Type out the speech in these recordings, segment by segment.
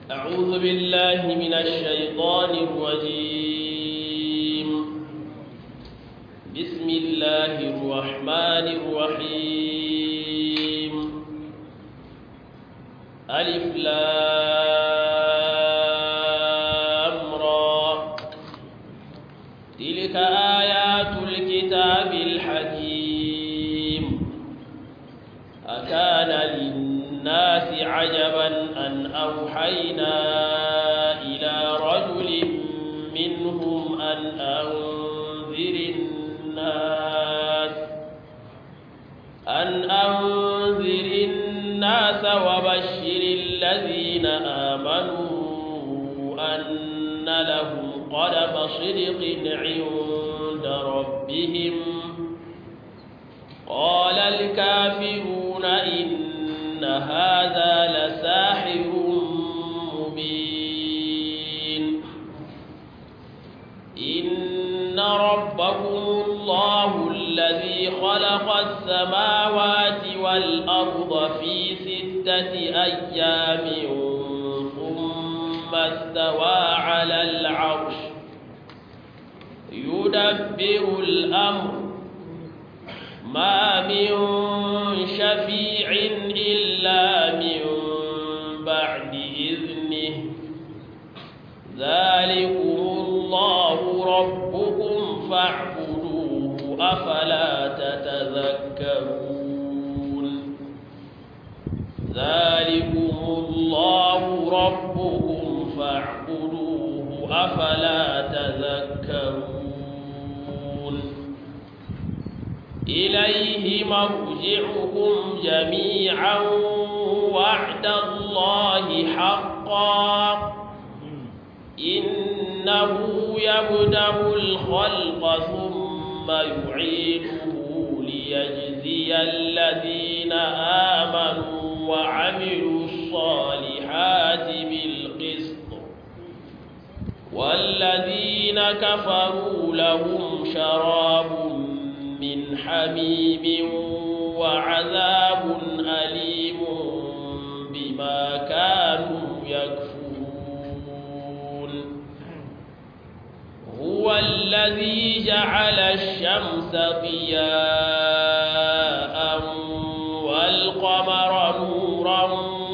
أعوذ بالله من الشيطان الرجيم بسم الله الرحمن الرحيم ألف لام را تلك آيات الكتاب الحكيم أكان للناس عجبا أن أوحينا إلى رجل منهم أن أنذر الناس أن أنذر الناس وبشر الذين آمنوا أن لهم قدم صدق عند ربهم قال الكافرون إن هذا لساحر مبين إن ربكم الله الذي خلق السماوات والأرض في ستة أيام ثم استوى على العرش يدبر الأمر ما من شفيع إلا من بعد إذنه ذلكم الله ربكم فاعبدوه أفلا تتذكرون ذلكم الله ربكم فاعبدوه أفلا تذكرون إليه مرجعكم جميعا وعد الله حقا إنه يبدأ الخلق ثم يعيده ليجزي الذين آمنوا وعملوا الصالحات بالقسط والذين كفروا لهم شراب من حميم وعذاب أليم بما كانوا يكفرون هو الذي جعل الشمس ضياء والقمر نورا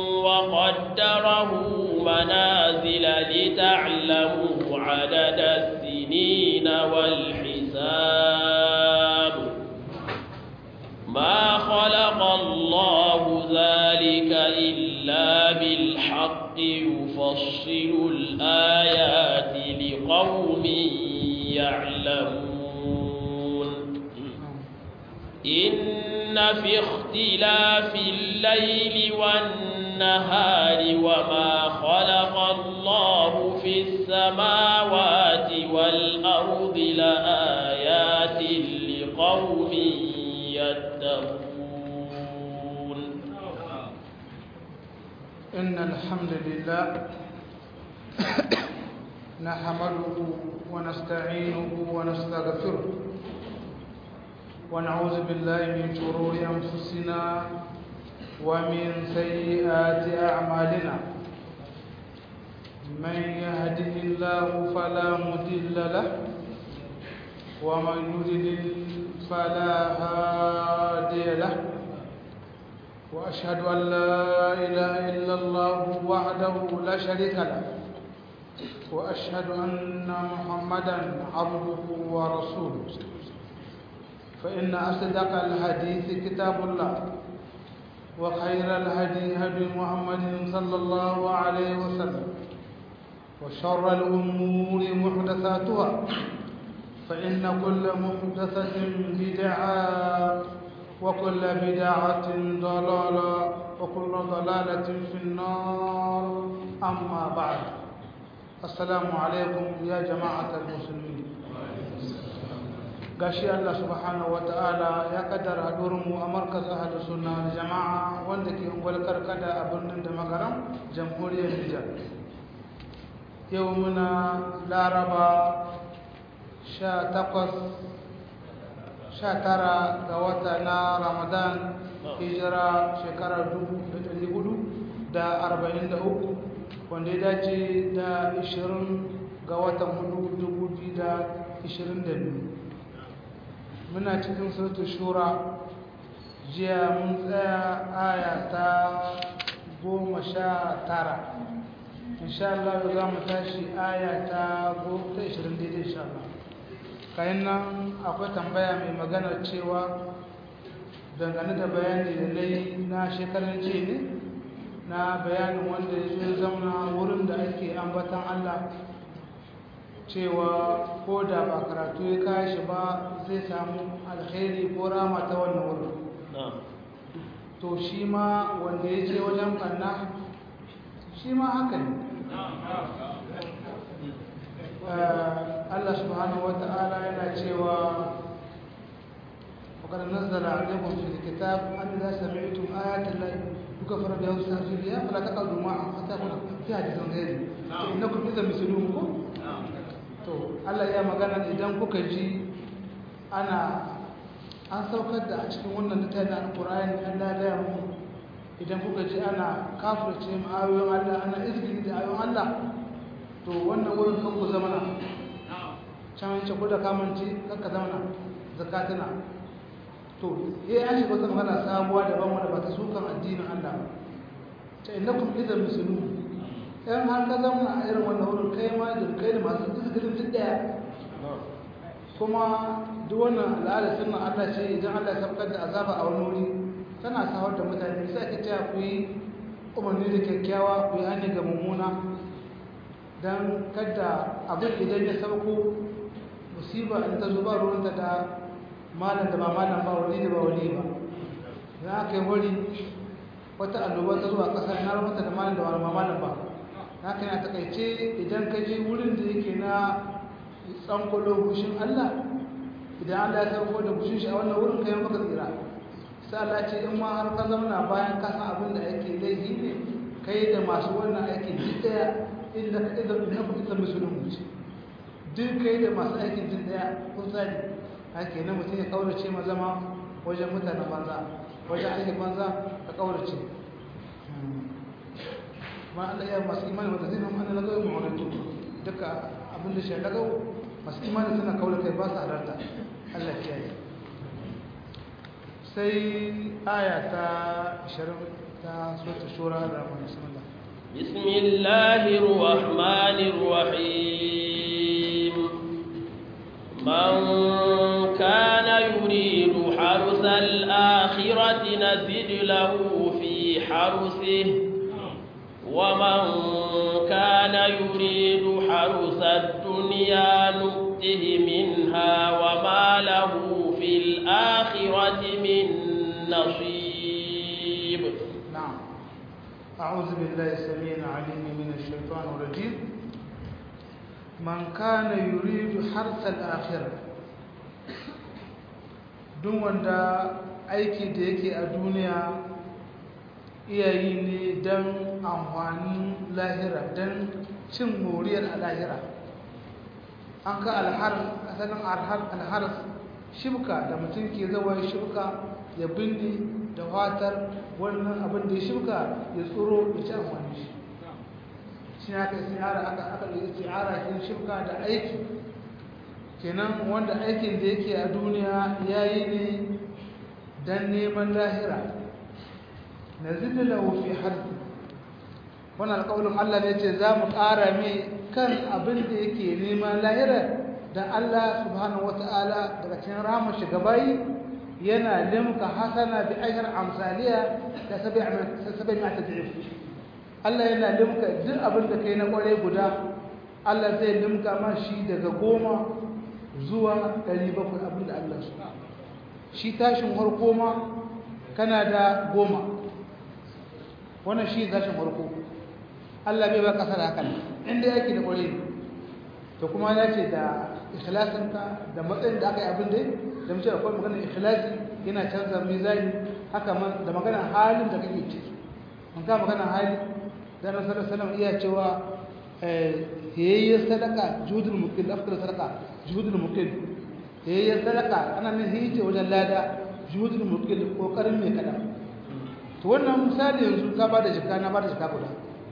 وقدره منازل لتعلموا عدد السنين والحساب ما خلق الله ذلك إلا بالحق يفصل الآيات لقوم يعلمون إن في اختلاف الليل والنهار وما خلق الله في السماوات والأرض لآيات لقوم يتقون إن الحمد لله نحمده ونستعينه ونستغفره ونعوذ بالله من شرور أنفسنا ومن سيئات أعمالنا من يهده الله فلا مضل له ومن يضلل فلا هادي له وأشهد أن لا إله إلا الله وحده لا شريك له وأشهد أن محمدا عبده ورسوله فإن أصدق الحديث كتاب الله وخير الهدي هدي محمد صلى الله عليه وسلم وشر الأمور محدثاتها فإن كل محدثة بدعة وكل بدعة ضلالة وكل ضلالة في النار أما بعد السلام عليكم يا جماعة المسلمين gashi Allah subhanahu wata'ala ya kaddara mu a markaz ahlus sunna wal jama'a wanda ke ungwal karkada a birnin da magaram jamhuriyar Nijar yau muna laraba 18 tara ga wata na Ramadan hijira shekarar 1443 wanda ya dace da 20 ga watan 2022 muna cikin sautu shura jiya mun tsaya aya ta goma sha tara insha Allah za mu tashi aya ta goma ta 20 daidai insha Allah kayan nan akwai tambaya mai magana cewa dangane da bayani da na yi na shekarar ce ne na bayanin wanda ya zo zauna wurin da ake ambatan Allah cewa ko da ba karatu ya kashi ba zai samu alkhairi ko rama ta wannan wurin to shi ma wanda ya je wajen kanna shi ma haka ne Allah subhanahu wa ta'ala yana cewa وقد نزل عليكم في الكتاب أن إذا سمعتم آيات الله يكفر بها ويستهزئ بها فلا تقعدوا معهم حتى يكون في حديث غيره إنكم إذا مثلهم to Allah ya magana idan kuka ji ana an saukar da a cikin wannan littafin alqur'ani Allah ya mu idan kuka ji ana kafirce mu ayoyin Allah ana izgili da ayoyin Allah to wannan wurin kan ku zamana can ce ko da kamanci kanka zamana zakatuna to eh an shiga wata magana sabuwa daban wanda ba ta sukan addinin Allah ba ta innakum idan muslimun ɗan har ka zama a irin wannan wurin kai ma da kai da masu izgirin duk daya kuma duk wannan al'ada sunna Allah ce idan Allah ya sabkar da azaba a wani wuri tana sawar da mutane sai ka ce ku yi umarni da kyakkyawa ku yi hanyar ga mummuna don kada abin idan ya sauko musiba in ta zo ba ruwanta da malam da ba malam ba wali da ba wali ba za aka yi wari wata annoba ta zuwa ƙasar na ruwanta da malam da ba malam ba na kan a takaice idan ka je wurin da yake na tsankwalo gushin Allah idan Allah ya sauko da gushin shi a wannan wurin kai maka tsira sai Allah ce in ma har ka zauna bayan ka san abin da ake laifi ne kai da masu wannan aikin duk daya inda ka idan na ku idan musulun ce duk kai da masu aikin duk daya kun sani ake na mutum ya kaurace ma zama wajen mutanen banza wajen aikin banza ka kaurace ma Allah ya masu imani wanda zai nan ana lagawa mu wani duka abin da shi lagawa masu imani suna kaura kai ba su halarta Allah ya yi sai aya ta 20 ta sura shura da rahman bismillah bismillahir rahmanir rahim man kana yuridu harsal akhirati nazid lahu fi harsihi ومن كان يريد حرث الدنيا نؤته منها وما له في الآخرة من نصيب نعم أعوذ بالله السميع العليم من الشيطان الرجيم من كان يريد حرث الآخرة duk wanda aiki da yake a duniya iyayi ne don amfanin lahira don cin moriyar a lahira an ka asalin alharas shibka da mutum ke zawa shibka ya binne da fatar wannan abin da ya shibka ya tsoro ya ci amfani shi shi aka tsara aka aka yi tsara shi shibka da aiki kenan wanda aikin da yake a duniya yayi ne dan neman lahira nazid lahu fi harbi wannan alƙawarin Allah ne ce za mu ƙara mai kan abin da yake neman lahira dan Allah subhanahu wata'ala daga cikin rahmar shi gabayi yana limka hasana bi ajr amsaliya da sabai ma tad'if Allah yana limka duk abin da kai na kware guda Allah zai limka ma shi daga goma zuwa 700 abin da Allah su shi tashin harko ma kana da goma wannan shi tashin harko Allah bai ba kasar hakan inda yake da kware to kuma ya ce da ikhlasinka da matsayin da aka yi abin da da mace akwai magana ikhlasi yana canza mizani haka man da magana halin da kake ciki an ka magana hali da na sallallahu alaihi iya cewa yayye sadaka juhudul mukil afdal sadaka juhudul mukil yayye sadaka ana nan hije wajen lada juhudul mukil kokarin mai kada to wannan misali yanzu ka bada jika na bada jika guda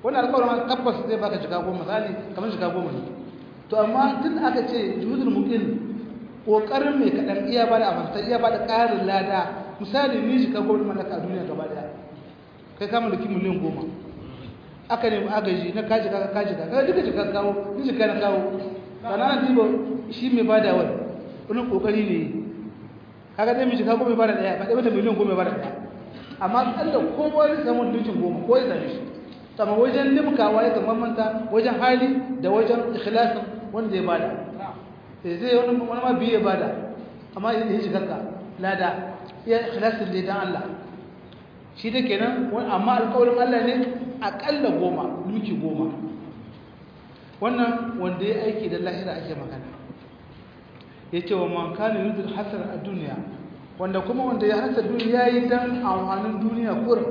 wannan alƙawarin tabbas zai baka shiga goma misali kamar shiga goma ne to amma tun aka ce juhudul muqin kokarin mai kadan iya ba da amanta iya ba da ƙarin lada misali ni shiga goma mallaka a duniya gaba daya kai ka mallaki miliyan goma aka nemi agaji na kaji ka kaji ka kaga duka jika kawo ni jika na kawo kana dibo shi mai bada wani wani kokari ne kaga dai mai jika goma bada daya ba dai mata miliyan goma bada daya amma Allah ko wani samu dukkan goma ko ya zame shi sama wajen limkawa ya kan manta wajen hali da wajen ikhlasin wanda ya bada sai zai wani wani ma biye bada amma ya yi shigarka lada ya ikhlasin da dan Allah shi da kenan amma alƙawarin Allah ne aƙalla goma duki goma wannan wanda ya aiki da lahira ake magana ya ce wa man kana yudul hasar a duniya wanda kuma wanda ya hasa duniya ya yi dan amfanin duniya kurin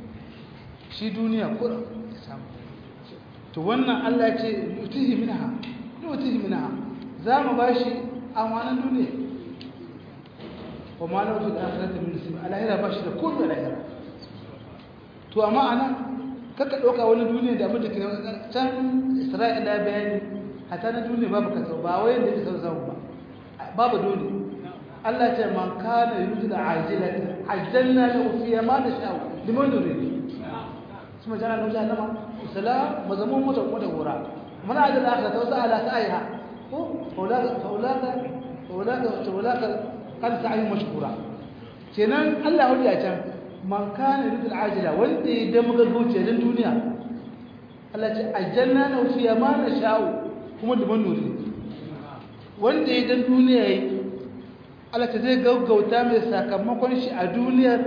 shi duniya kurin ya samu to wannan Allah ce yutihi minha yutihi minha za mu bashi amfanin duniya wa ma lahu fil akhirati min nasib alahira bashi da kullu alahira to amma ana kaka ɗauka wani duniya da abin da ke can isra'ila ya bayani hata na duniya babu kasa ba wai da ke sau ba babu dole Allah ce man kana yuridu da ajila ajjalna lahu fiha ma nasha'u liman nurid kuma jana lahu jahannama sala mazamun mota kuma da gora man ajala akhirah ta wasa ala sa'iha ko faulaka faulaka faulaka faulaka kan sa'i mashkura kenan Allah ya can man kana yuridu al-ajila wanda ya da muga gauce dan duniya Allah ce aljanna na fiya ma na sha'u kuma da man nuri wanda ya dan duniya yi Allah ta zai gaggauta mai sakamakon shi a duniyar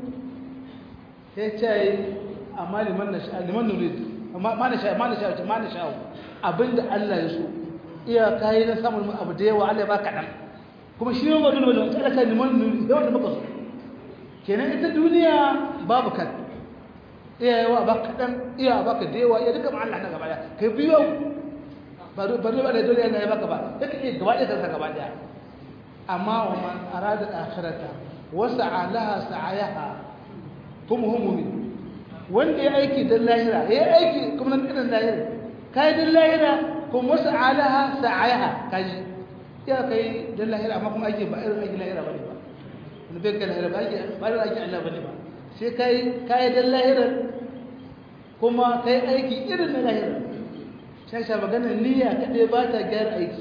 ya ce amma liman na sha'u liman nuri ma na sha'u ma na sha'u ma na sha'u abinda Allah ya so iya kayi na samun abu da yawa Allah ya ba kaɗan kuma shi ne ba dole ba da tsaraka liman nuri yawan da muka so kenan ita duniya babu kan iya yawa ba kaɗan iya ba ka da yawa iya duka ma'alla na gaba ɗaya kai biyo ba dole ba da dole yana ya baka ba ya ka iya gaba ɗaya kansa gaba ɗaya amma wa man arada akhirata wa sa'alaha sa'ayaha kuma humumi wanda ya aiki dan lahira ya aiki kuma nan irin lahira kai dan lahira kuma wasu alaha sa'ayaha kaji ya kai dan lahira amma kuma aiki ba irin aiki lahira bane ba wani bai kai lahira ba ake ba da ake Allah bane ba sai kai kai dan lahirar kuma kai aiki irin na lahira sai sha magana niyya kadai ba ta gyara aiki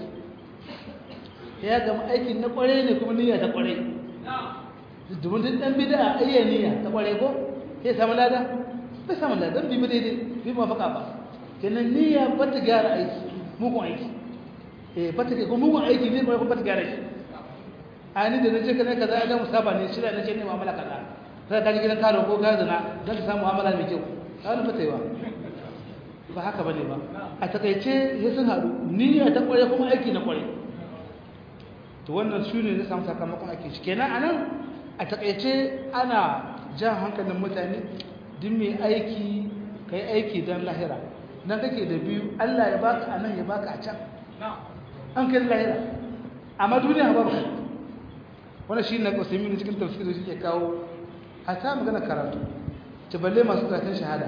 ya gama aikin na kware ne kuma niyya ta kware domin duk dan bid'a ayya niyya ta kware ko sai samu lada bai samu lada dan bi mu daidai bi mu faka ba kenan niyya ba ta gyara aiki mugun aiki eh ba ta ga mugun aiki ne ba ta gyara shi ani da nace kana kaza ga musaba ne shi da nace ne mu'amala kaza sai ka ji gidan karo ko ka zina dan ka samu mu'amala mai kyau ka wani fataiwa ba haka bane ba a takaice sai sun haɗu niyya ta kware kuma aiki na kware to wannan su ne na samu sakamakon ake shi kenan anan a takaice ana jan hankalin mutane duk mai aiki kai aiki don lahira nan kake da biyu Allah ya baka anan ya baka a can an kai lahira amma duniya ba baka wannan shi ne kusurmi ne cikin tafsir da shi ke kawo hata magana karatu ta balle masu karatun shahada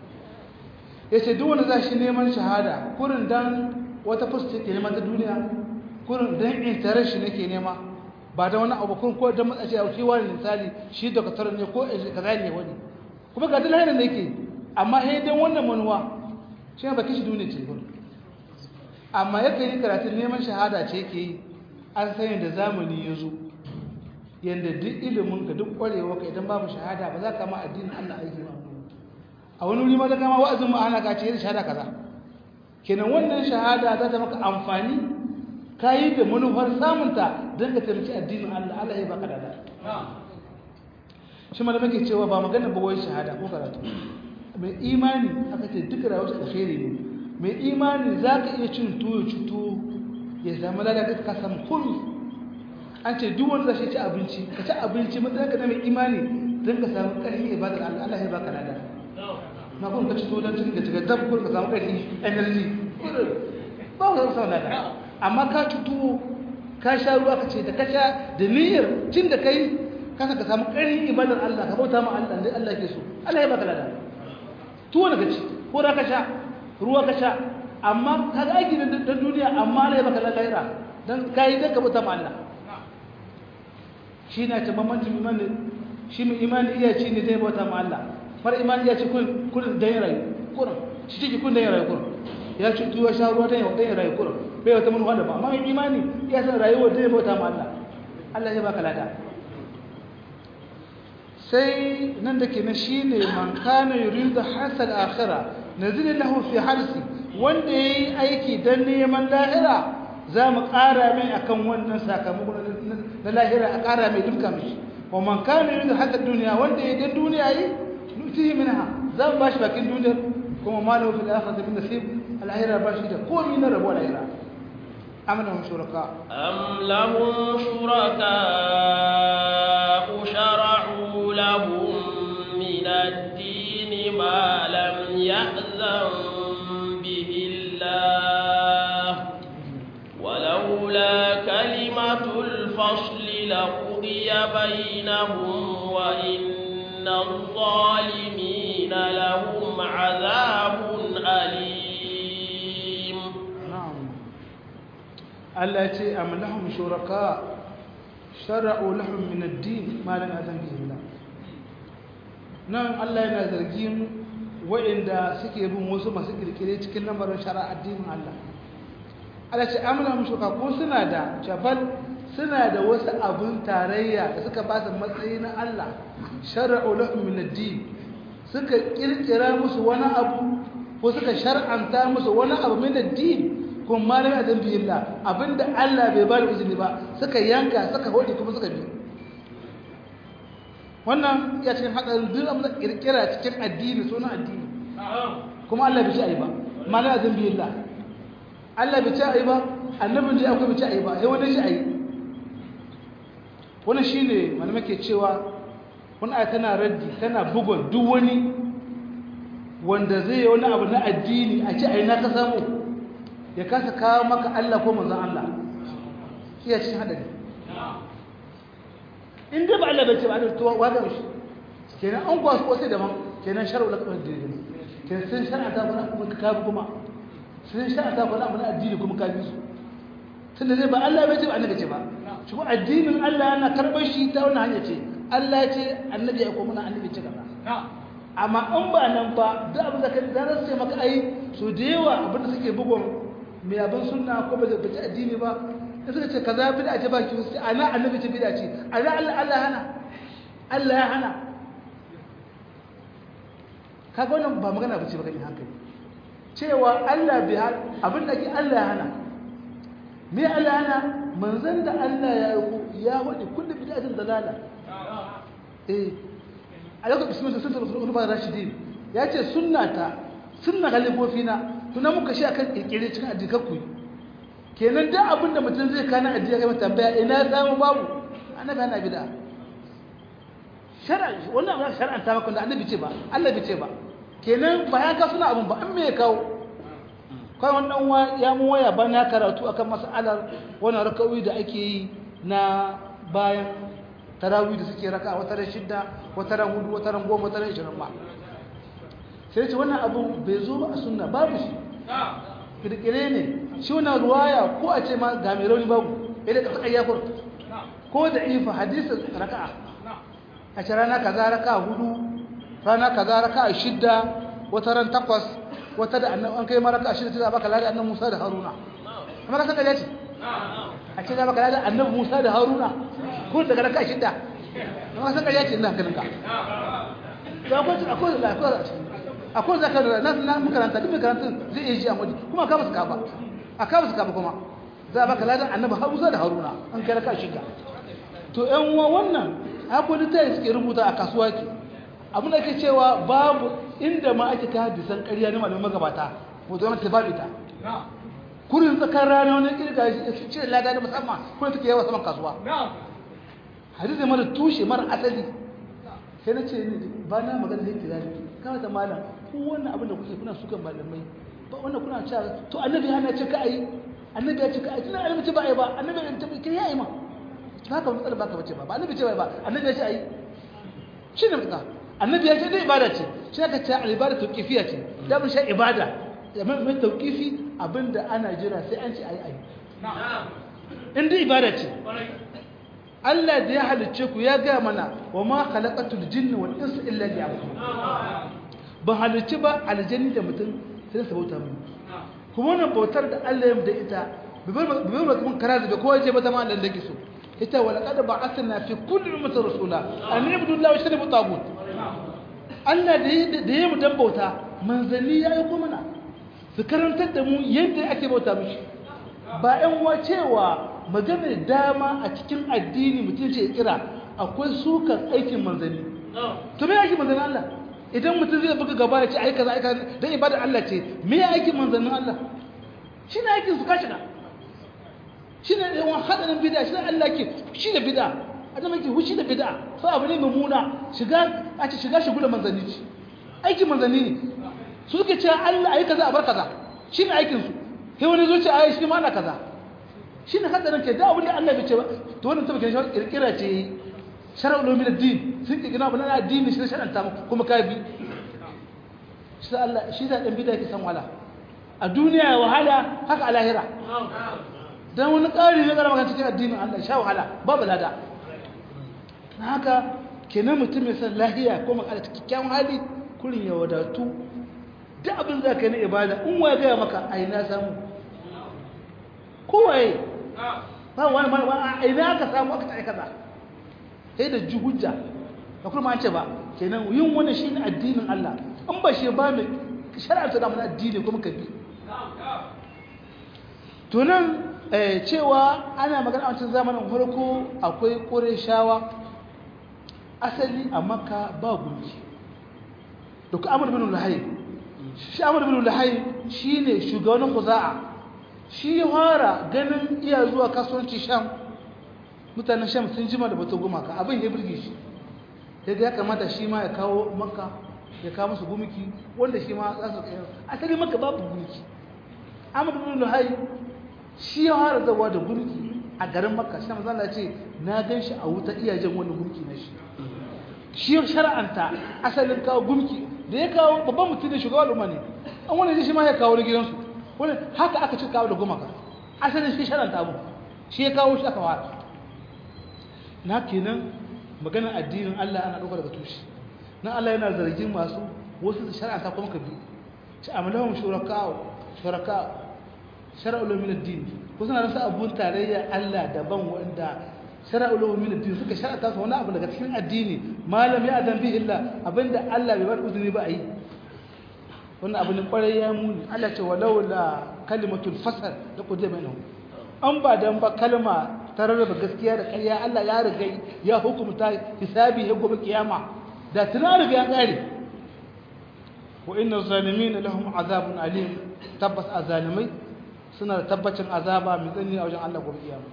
ya ce duk wanda za shi neman shahada kurin dan wata fuska ke neman ta duniya kurin dan intarar shi nake nema ba da wani abu ko dan matsaci a kewa ne misali shi da katar ne ko kaza ne wani kuma ga dalilin da yake amma sai dan wannan manuwa shi ba kishi duniya ce gurin amma yakan yi karatun neman shahada ce yake yi an san yadda zamani ya zo yadda duk ilimin ka duk kwarewa ka idan babu shahada ba za ka ma addinin Allah aiki ba a wani wuri ma da kama wa'azin mu ana ka ce yin shahada kaza kenan wannan shahada za ta maka amfani ka yi da manufar samunta don ka taimaki addinin Allah Allah ya baka dada shi ma da muke cewa ba magana ba wai shahada ko karatu mai imani aka ce duk rayuwar shi alheri ne mai imani za ka iya cin tuwo cuto ya zama lalata ka samu komi an ce duk wanda zai ci abinci ka ci abinci matsayin ka na mai imani don ka samu ƙarfi ibadar Allah Allah ya baka lada na kun ka ci tuwo don cin da cika dab kun ka samu ƙarfi energy ba ka samu lada amma ka ci tuwo ka sha ruwa ka ce da ka sha da niyyar cin da kai kasa ka samu ƙarfin ibadar Allah ka bauta ma Allah da Allah ke so Allah ya baka lada tuwo na gaci ko ka sha ruwa ka sha amma ka ga aiki da duniya amma ne baka lalaira dan kai da ka bauta ma Allah shi na ta bambancin imani shi mai imani iya ci ne dai bauta ma Allah mara imani iya ci kun kun da yin rayu kurin shi ciki kun da yin rayu kurin ya ci tuwa sha ruwa da yin rayu kurin bai wata manuwa da ba amma mai imani iya san rayuwar da ya bauta ma Allah Allah ya baka lada sai nan da ke na shi ne man kana yuridu hasal akhirah nazil lahu fi harsi wanda yayi aiki dan neman lahira za mu ƙara mai akan wannan sakamakon na lahira a ƙara mai duka mai wa man kana yuridu hasal duniya wanda yayi dan duniya yi nutihi minha za mu bashi bakin duniyar kuma malahu fil akhirati min nasib al-akhirah bashi da komai na rabo al-akhirah am lahum shuraka am lahum shuraka shara'u lahum min ad-din ma lam ya'zan bihi Allah ولولا كلمة الفصل لقضي بينهم وإن الظالمين لهم عذاب أليم نعم التي أم لهم شركاء شرعوا لهم من الدين ما لم يأذن به الله نعم الله yana zargin waɗanda suke bin wasu masu kirkire cikin lamarin shari'a addinin Allah Allah ce amla mushuka ko suna da jabal suna da wasu abun tarayya da suka ba su matsayi na Allah shar'u lahum min ad-din suka kirkira musu wani abu ko suka shar'anta musu wani abu min ad-din ko malama azan bi Allah abinda Allah bai ba da izini ba suka yanka suka hodi kuma suka bi wannan ya cikin hadarin duk abin da kirkira cikin addini sunan addini kuma Allah bai ci ayi ba malama azan bi Allah Allah bai ci ayi ba annabin ji akwai bai ci ayi ba sai wani shi ayi wannan shine malamai ke cewa wani aya tana raddi tana bugun duk wani wanda zai yi wani abu na addini a ci a yi na ka samu ya kasa kawo maka Allah ko manzan Allah iya cikin haɗari in dai ba Allah bai ce ba da tuwa wadda shi kenan an kuwa su wasu daban kenan shar'u la kamar dini kenan sun shar'a ta kuma kuma ka kabi kuma sun shar'a ta kuma na addini kuma ka bi su tun da zai ba Allah bai ce ba annabi ce ba shi ko addinin Allah yana karɓar shi ta wani hanya ce Allah ya ce annabi ya kuma annabi ce kaza amma in ba nan ba duk abin da kai da su ce maka ai so da yawa abin da suke bugun mai abin sunna ko ba da addini ba da suka ce kaza bid'a ce ba ki sai ana annabi ce bid'a ce ana Allah Allah hana Allah ya hana kaga wannan ba magana bace ba kan hankali cewa Allah bi abin da ke Allah ya hana me Allah ya hana manzon da Allah ya yi ya wadi kullu bid'atin dalala eh alaƙar bismillah sun tafi ulama rashidin ya ce sunnata sunna galibofina tuna muka shi akan kirkire cikin addikar ku kenan da abin da mutum zai kana addini kai tambaya ina samu babu annabi ana bid'a shar'a wannan abin shar'an ta maka da annabi ce ba Allah bai ce ba kenan ba ya ka suna abin ba an me ya kawo kai wannan wa ya mu waya ba na karatu akan mas'alar wannan rakawi da ake yi na bayan tarawih da suke raka wata ran shidda wata ran hudu wata ran goma wata ran ishirin ba sai ce wannan abu bai zo ba a sunna babu shi kirkire ne shi wannan ruwaya ko a ce ma ga mai rauni babu ila ka saka yafur ko da ifa hadisin raka'a a ce rana kaza raka'a hudu rana kaza raka'a shidda wata ran takwas wata da annabi an kai ma raka'a shidda sai baka lada annabi Musa da Haruna amma ka saka ya ce a ce za baka lada annabi Musa da Haruna ko daga raka shida amma san ƙarya ce ina ganin ka da akwai akwai akwai akwai zaka da na na makaranta duk makarantun zai iya ji a wani kuma ka basu kafa a ka basu kafa kuma za a baka ladan annabi Musa da Haruna an kai raka shida to ƴan uwa wannan akwai da tayi suke rubuta a kasuwa ke abin da ke cewa babu inda ma ake ta hadisan ƙarya ne malamin magabata mu zo ta babu ita kurin tsakar rana wani kirga shi ce lada da musamman kurin take yawa saman kasuwa hadisi mara tushe mara asali sai na ce ba na magana da yake zalimi kawai da malam ko wannan abin da kuke kuna sukan malamai ba wannan kuna cewa to annabi ya ce ka ayi annabi ya ce ka ayi tunan annabi ce ba ayi ba annabi ya ce kai yayi ma ba ka matsala ba ka bace ba ba annabi ce ba ba annabi ya ce ayi shi ne mutuka annabi ya ce dai ibada ce shi aka ce al-ibada tawqifiya ce da mun sha ibada mai tawqifi abinda ana jira sai an ce ayi ayi in dai ibada ce Allah da ya halicce ku ya gaya mana wa ma khalaqatul jinni wal insa illa liya'budun ban halicci ba aljanni da mutum sai su bauta mini kuma wannan bautar da Allah ya da ita bai bar kuma kara da kowa je ba zama Allah da ke so ita wala qad ba'athna fi kulli ummatin rasula an yabudu Allah wa yashrabu tagut Allah da da ya mu dan bauta manzanni ya yi kuma na su karantar da mu yadda ake bauta mishi ba ƴan wa cewa maganar dama a cikin addini mutum ce kira akwai sukan aikin manzanni to me aikin manzannin Allah idan mutum zai buga gaba ya ce ai kaza ai kaza dan ibadar Allah ce me ya aikin manzannin Allah shine aikin su kashi na shine yawan hadarin bid'a shine Allah ke shi da bid'a adam yake hushi da bid'a sai abu ne mummuna shiga a ce shiga shigula manzanni ce aikin manzanni ne su suke cewa Allah ai kaza a bar kaza shine aikin su sai wani zo ce ai shi ma ana kaza shi ne hadarin ke da abin da Allah bai ce ba to wannan tabbata shi kirkira ce shar'u lumin ad-din sun kirkira abin da addini shi shar'anta muku kuma ka bi shi Allah shi da dan bid'a ke san wala a duniya wahala haka a lahira dan wani ƙari ne gara maka cikin addinin Allah sha wahala babu lada na haka kenan mutum ya san lahiya ko maka da kyakkyawan hali kurin ya wadatu duk abin da ka yi na ibada in wa gaya maka ai na samu kowaye ba wani wani a ina aka samu aka ta kaza sai da ji hujja ba kuma an ce ba kenan yin wani shi ne addinin Allah in ba shi ba mai shari'ar da mana addini kuma ka bi to nan cewa ana magana a wancan zamanin farko akwai ƙureshawa asali a makka ba gunki da ku amur bin lahayi shi amur bin lahayi shi ne shugabannin kuza'a shi ya fara ganin iya zuwa kasuwanci sham mutanen sham sun jima da bata gumaka abin ya birge shi daga ya kamata shi ma ya kawo makka ya kawo musu gumiki wanda shi ma za su kai asali makka babu gumiki amur bin lahayi shi ya fara zawa da gumki a garin makka shi manzo Allah ce na gan shi a wuta iyajen wani gumki na shi shi shar'anta asalin kawo gumki da ya kawo babban mutum da shugaban al'umma ne an wani shi ma ya kawo gidansu wani haka aka ci kawo da gumaka asalin shi shar'anta abu shi ya kawo shi aka fara na kenan maganar addinin Allah ana ɗauka daga tushe na Allah yana zargin masu wasu da shar'anta kuma ka bi ci amalahum shuraka shuraka shara'ul min ad-din ko suna rasa abun tarayya Allah daban wanda shara'ul min ad-din suka shar'ata su wani abu daga cikin addini malam ya adam bi illa abinda Allah bai bar uzuri ba ayi wannan abu ne kwarai ya muni Allah ce walau la kalimatul fasal da kuje bainahum an ba dan ba kalma ta rarraba gaskiya da ƙarya Allah ya riga ya hukumta hisabi ya gobe kiyama da tuna riga ya kare wa inna zalimin lahum azabun alim tabbas azalimai suna da tabbacin azaba mai tsanani a wajen Allah gobe kiyama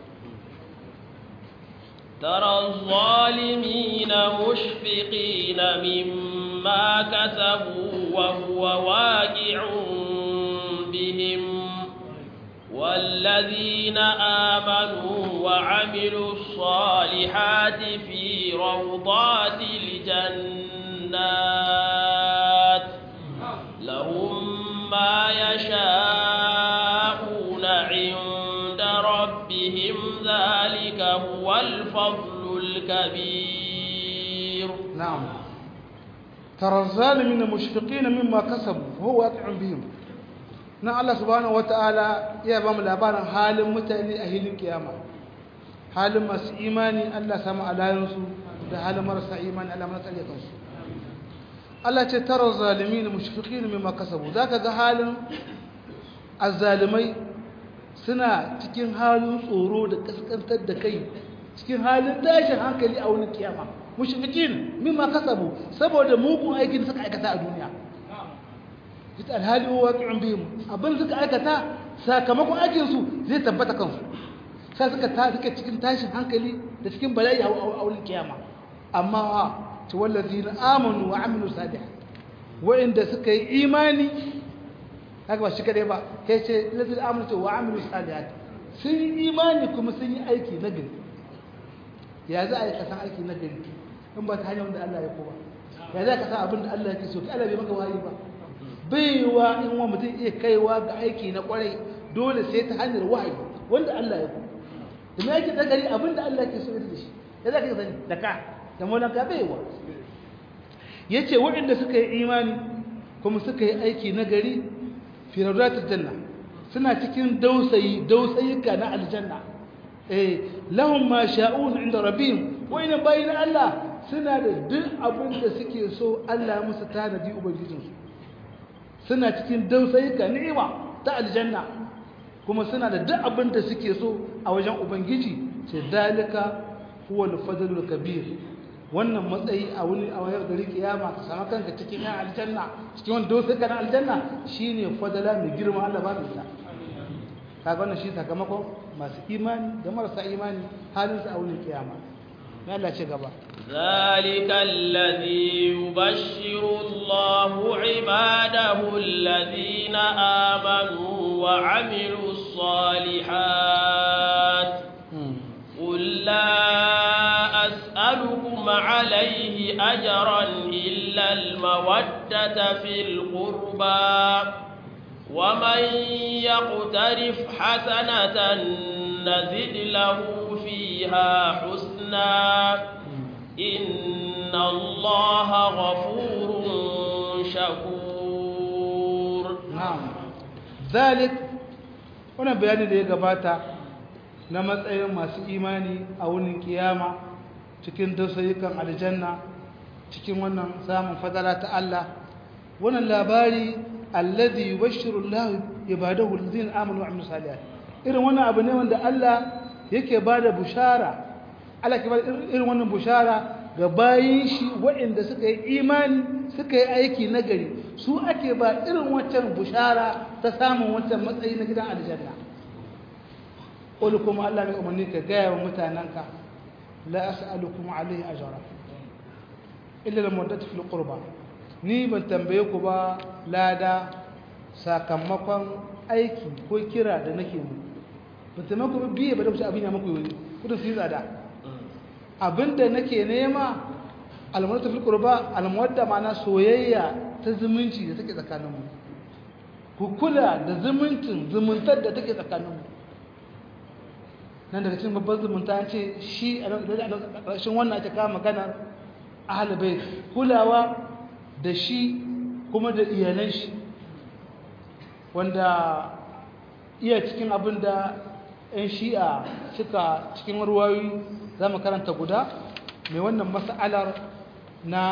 ترى الظالمين مشفقين مما كسبوا وهو واقع بهم والذين آمنوا وعملوا الصالحات في روضات الجنات لهم ما يشاءون عند ربهم ذلك هو الفضل الكبير نعم ترى الظالمين مشفقين مما كسبوا وهو واقع بهم na Allah subhanahu wata'ala ya ba mu labarin halin mutane a hilin kiyama halin masu imani Allah samu alayansu da halin marasa imani Allah mana tsare kansu Allah ce tara zalimin mushfiqin mimma kasabu zaka ga halin azzalimai suna cikin halin tsoro da kaskantar da kai cikin halin tashin hankali a wani kiyama mushfiqin mimma kasabu saboda mugun aikin suka aikata a duniya ita alhali waqi'un bihim abin suka aikata sakamakon aikin su zai tabbata kansu sai suka ta suka cikin tashin hankali da cikin bala'i a wurin kiyama amma wa ta wallazina amanu wa amilu salih wa'inda suka yi imani haka ba shi kadai ba kai ce lazina amanu wa amilu salihat sun yi imani kuma sun yi aiki na gari ya za a yi kasan aiki na gari in ba ta hanyar wanda Allah ya ko ba ya za ka sa abin da Allah yake so ka Allah bai maka wahayi ba baiwa in wa mutum iya kaiwa ga aiki na kwarai dole sai ta hanyar wahayi wanda Allah ya ku da mai yake dagari abin da Allah yake so da shi ya za ka sani da ka da maulan ka baiwa yace waɗanda suka yi imani kuma suka yi aiki na gari fi rawdatil janna suna cikin dausayi dausayika na aljanna eh lahum ma sha'un inda rabbihim wa inna bayna Allah suna da duk abin da suke so Allah ya musu tanadi ubangijinsu suna cikin dausayika ni'ima ta aljanna kuma suna da duk abin da suke so a wajen ubangiji ce dalika huwa al-fadlul kabir wannan matsayi a wani a wayar gari kiyama ka samu kanka cikin yan aljanna cikin wani dausayika na aljanna shine fadala mai girma Allah ba ta kaga wannan shi sakamakon masu imani da marasa imani halin su a wani kiyama na Allah ce gaba ذلك الذي يبشر الله عباده الذين آمنوا وعملوا الصالحات قل لا أسألكم عليه أجرا إلا المودة في القربى ومن يقترف حسنة نزد له فيها حسنا إن الله غفور شكور na'am zalik wannan bayani da ya gabata na matsayin masu imani a wurin kiyama cikin dausayukan aljanna cikin wannan samun fadala ta Allah wannan labari alladhi yubashshiru Allah ibadahu alladhina amanu wa amilus salihat irin wannan abu ne wanda Allah yake bada bushara Allah ke bada irin wannan bushara ga bayin shi waɗanda suka yi imani suka yi aiki nagari su ake ba irin wancan bushara ta samun wancan matsayi na gidan aljanna qul kuma Allah mai umarni ka gaya wa mutananka la as'alukum alayhi ajra illa al-muddatu fil qurba ni ban tambaye ku ba lada sakamakon aiki ko kira da nake mu ban tambaye ku biye ba da kusa abin ya muku yi kudin su yi tsada abinda nake nema almuwadda fil qurba almuwadda ma'ana soyayya ta zumunci da take tsakaninmu ku kula da zumuncin zumuntar da take tsakaninmu nan daga cikin babban zumunta an ce shi a ƙarshen wannan ake kama maganar ahlul bait kulawa da shi kuma da iyalan shi wanda iya cikin abin da 'yan shi'a suka cikin ruwayoyi za mu karanta guda mai wannan mas'alar na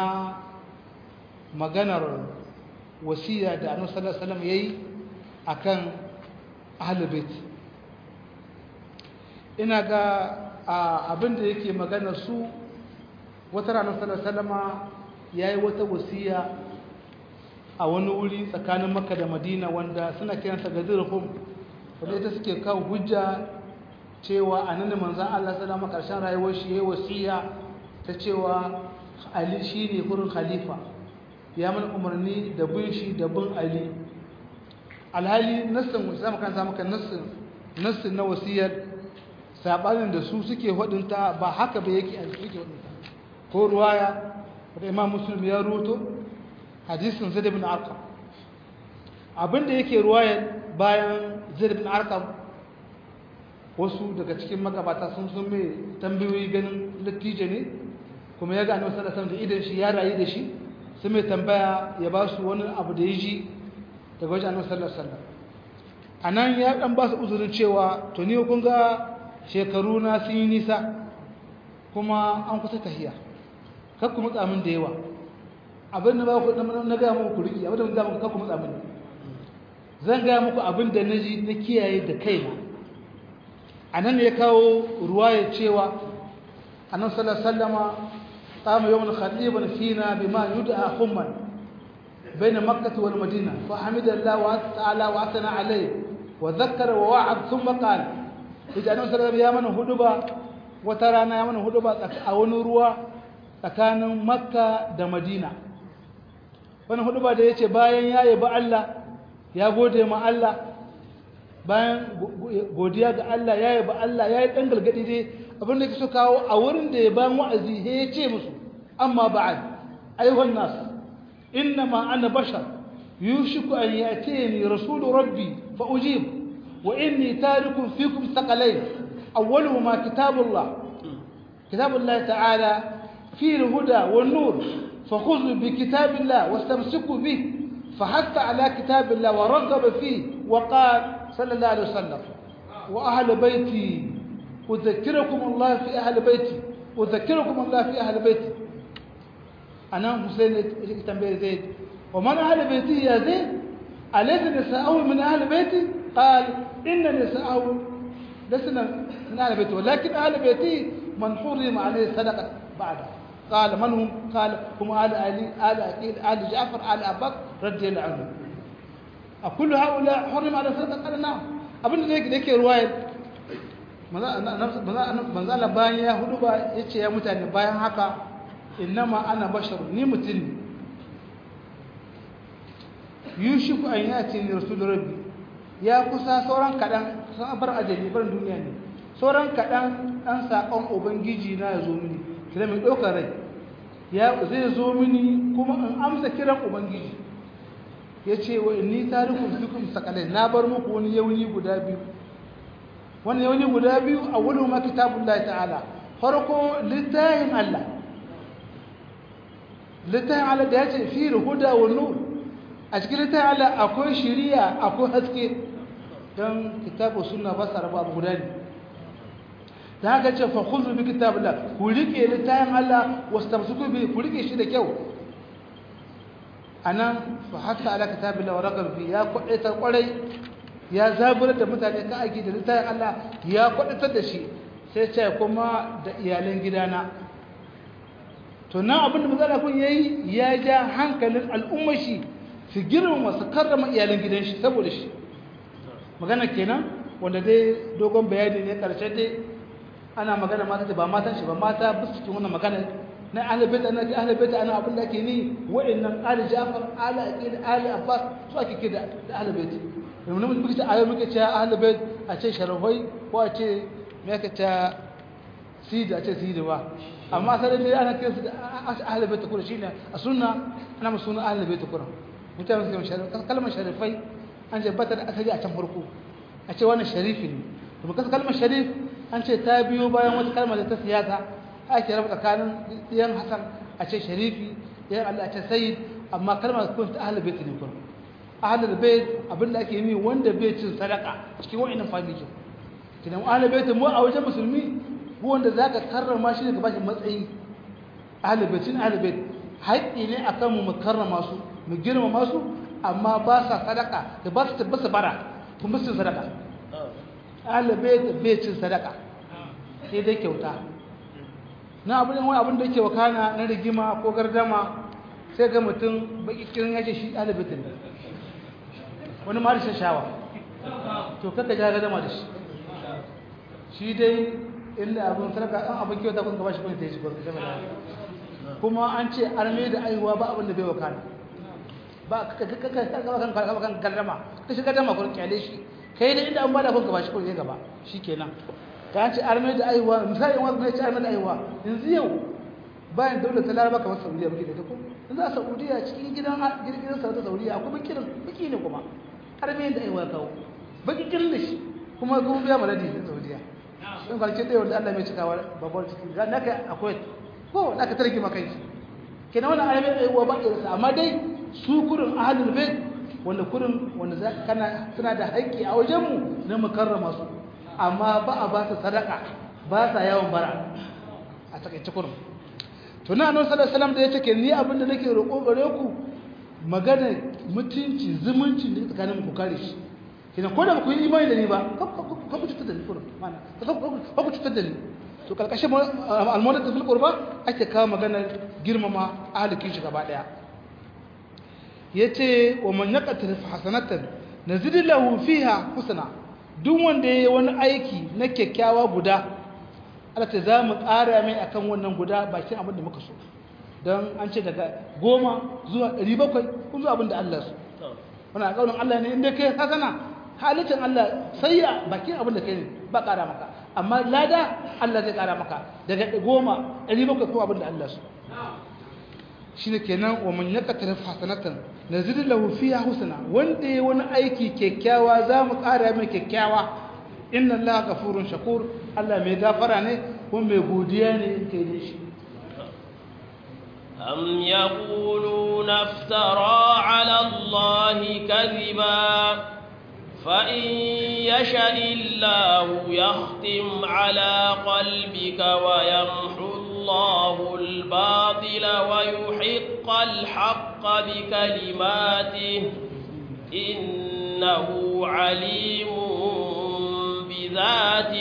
maganar wasiya da annabi sallallahu alaihi wasallam yayi akan ahlul bait ina ga abin da yake magana su wata ranar sallallahu alaihi wasallama yayi wata wasiya a wani wuri tsakanin Makka da Madina wanda suna kiransa Gadirhum wanda ita suke kawo hujja cewa annabi manzon Allah sallallahu alaihi karshen rayuwar shi yayi wasiya ta cewa Ali shine gurin khalifa ya mana umarni da bin shi da bin Ali alhali nassin zamu kan samu kan nassin nassin na wasiyar sabanin da su suke hudunta ba haka ba yake a suke hudunta ko ruwaya da Imam Muslim ya ruto hadisin Zaid ibn Arqam abinda yake ruwaya bayan Zaid ibn Arqam wasu daga cikin magabata sun sun mai tambayoyi ganin lattijo ne kuma ya ga annabi sallallahu alaihi wasallam da idan shi ya rayu da shi sun mai tambaya ya ba su wani abu da ya ji daga wajen annabi sallallahu alaihi wasallam anan ya dan ba su uzurin cewa to ni kun ga shekaru na sun yi nisa kuma an kusa tahiya kar ku mutsa min da yawa abin da ba ku na ga muku ku riki abin da ga muku kar ku mutsa min zan ga muku abin da naji na kiyaye da kaina anan ya kawo ruwaya cewa annabi sallallahu alaihi wasallama قام يوم خطيبا فينا بما يدعى خما بين مكة والمدينة فحمد الله تعالى وأثنى عليه وذكر ووعد ثم قال إذا أنه صلى الله عليه وسلم هدبا وترانا يمن هدبا أو نروا tsakanin makka da madina wani hudu ba da ya ce bayan ya yi ba Allah ya gode ma Allah bayan godiya ga Allah ya yi ba Allah ya yi ɗan galgadi dai abin da ke so kawo a wurin da ya bayan wa'azi he ya ce musu amma ba'ad أيها الناس إنما أنا بشر يوشك أن يأتيني رسول ربي فأجيب وإني تارك فيكم ثقلين أولهما كتاب الله كتاب الله تعالى فيه الهدى والنور فخذوا بكتاب الله واستمسكوا به فحث على كتاب الله ورغب فيه وقال صلى الله عليه وسلم وأهل بيتي أذكركم الله في أهل بيتي أذكركم الله في أهل بيتي أنا حسين تنبيه زيد ومن أهل بيتي يا زيد أليس نساءه من أهل بيتي قال إن نساءه لسنا من أهل بيتي ولكن أهل بيتي من حرم عليه صدقة بعده قال من هم قال هم آل علي آل أكيد آل جعفر آل أبو بكر رضي الله عنهم أكل هؤلاء حرم على صدقة قال نعم abin da zai yake ruwayar manzala bayan ya hudu ba ya ce ya mutane bayan haka innama ana basharu ni mutum ne yushiku an ya ce ni rasul rabbi ya kusa sauran kaɗan sun bar ajali bar duniya ne sauran kaɗan ɗan saƙon ubangiji na ya zo mini kira mai ɗaukar rai ya zai zo mini kuma in amsa kiran ubangiji ya ce wa inni tarikun fikum sakalai na bar muku wani yauni guda biyu wani yauni guda biyu a wani ma kitabullahi ta'ala farko littafin Allah littafin Allah da ya ce fi huda wa nur a cikin littafin Allah akwai shiriya akwai haske don kitabu sunna ba sa rabu guda ne da haka ce fa khudhu bi kitabillah ku rike littafin Allah wastamsiku bi ku rike shi da kyau anan fa hatta ala kitabillah wa raqab fi ya kwadatar kwarai ya zaburar da mutane ka aiki da littafin Allah ya kwadatar da shi sai ce kuma da iyalan gidana to nan abin da mazala kun yayi ya ja hankalin al'ummar shi su girmama su karrama iyalan gidan shi saboda shi magana kenan wanda dai dogon bayani ne karshe dai ana magana mata da ba matan shi ba mata ba su cikin wannan magana na ahlul ana ji ahlul ana abin da ake ni wa'annan ali jafar ali aqil ali abbas su ake kida da ahlul bait mun mun muke ayo muke cewa ahlul bait a ce sharafai ko a ce me yake ta sidi a ce sidi ba amma sai dai ana kiran su da ahlul bait kuma shine a sunna ana musu sunan ahlul bait kuma mutane su kan kalmar sharifai an ce bata da asali a can farko a ce wannan sharifi ne to ba kalmar sharif an ce ta biyo bayan wata kalmar da ta siyasa ake raba tsakanin yan hasan a ce sharifi yan Allah a ce sayyid amma kalmar kun ta ahlul bait ne kuma ahlul bait abinda ake yi wanda bai cin sadaka cikin wa'annan family kidan ahlul bait mu a wajen musulmi ko wanda zaka karrama shi daga bashi matsayi ahlul bait cin ahlul bait haƙƙi ne akan mu mu karrama su mu girmama su amma ba sa sadaka da ba su tabbata bara kuma su sadaka ahlul bait bai cin sadaka sai dai kyauta na abin wani abin da yake wakana na rigima ko gardama sai ga mutum baki kirin yace shi ɗalibin ne wani ma da shawa to kaka ja gardama da shi shi dai inda abin sarka an abin kyauta kun gaba shi kun sai shi kun kuma an ce arme da aihuwa ba abin da bai wakana ba kaka kaka kaka kan kan gardama ka shi gardama kun kyale shi kai da inda an bada kun gaba shi kun sai gaba shikenan ka ce arme da aiwa misali wani ne ce arme da aiwa yanzu yau bayan daular ta laraba kamar saudiya muke da ta ko yanzu a saudiya cikin gidan girgirin saudiya saudiya akwai bakirin baki ne kuma arme da aiwa kawo baki kirin da shi kuma kuma biya maladi da saudiya in kwarce da wanda allah mai cikawa babbar ciki za na ka akwai ko na ka tarki maka shi kenan wannan arme da aiwa ba irinsa amma dai su kurin ahalul bait wanda kurin wanda kana suna da haƙƙi a wajenmu na mu karrama su amma ba a ba su sadaka ba sa yawan bara a takaice kurum to na annabi sallallahu alaihi wasallam da yace ke ni abin da nake roƙo gare ku magana mutunci zumunci da tsakanin ku kare shi kina ko da ku yi imani da ni ba ka ku cutar da ni kurum mana ka ku cutar da ni to kalkashin almawdat fil qurba ake kawo maganar girmama ahlikin shi gaba daya yace wa man yaqtal hasanatan nazid lahu fiha husna duk wanda ya yi wani aiki na kyakkyawa guda alata za mu ƙara mai akan wannan guda bakin abin da muka so don an ce daga goma zuwa ɗari bakwai kun zuwa abin da Allah su wani a ƙaunin Allah ne inda kai hasana halittar Allah sai ya bakin abin da kai ne ba ƙara maka amma lada Allah zai ƙara maka daga goma ɗari bakwai kuma abin da Allah su shine kenan wa man yaqtar hasanatan nazid lahu fiha husna wanda yayi wani aiki kyakkyawa za mu ƙara mai kyakkyawa inna allaha ghafurun shakur Allah mai gafara ne kuma mai godiya ne kai da shi أم يقولون افترى على الله كذبا فإن يشأ الله يختم على قلبك ويمحو الله الباطل ويحق الحق بكلماته إنه عليم بذات